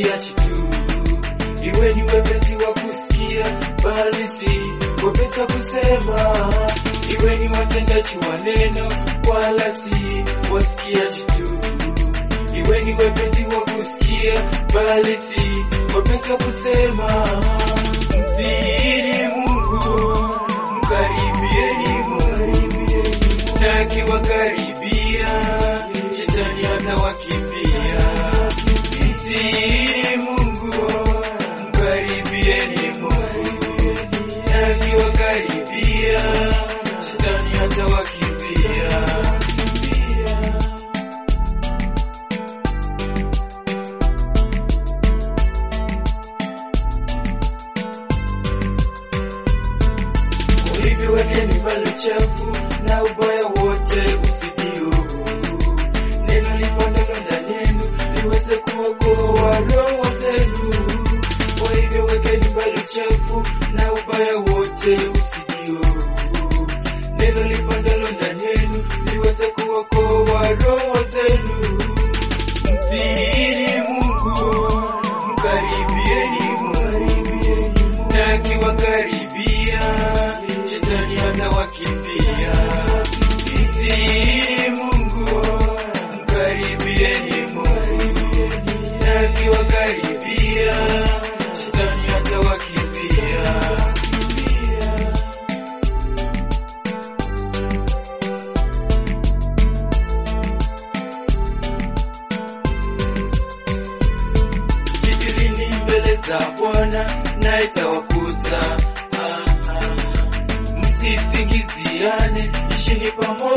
wasikiachi tu, iwe ni wepesi wa kusikia, bali si wepesi wa kusema, iwe ni watendaji wa neno, wala si wasikiachi tu, iwe ni wepesi wa kusikia, bali si wepesi wa kusema. Mtiini Mungu, mkaribieni Mungu, na akiwakaribia shetani atawakimbia. Mtiini Mungu, mkaribieni Mungu, na akiwakaribia shetani atawakimbia. Kwa hivyo wekeni mbali uchafu na ubaya wote usidio. Neno lipandalo ndani yenu liweze kuokoa roho zenu. Kwa hivyo wekeni mbali uchafu na ubaya wote usidio. Neno lipandalo ndani yenu liweze kuokoa roho zenu. Mtiini Mungu, mkaribieni Mungu, na akiwakaribia shetani atawakimbia. Mtiini Mungu, mkaribieni Mungu, na akiwakaribia shetani atawakimbia. Jijilini mbele za Bwana na itawakuza. Ah, ah. Msisingiziane, ishini pamoja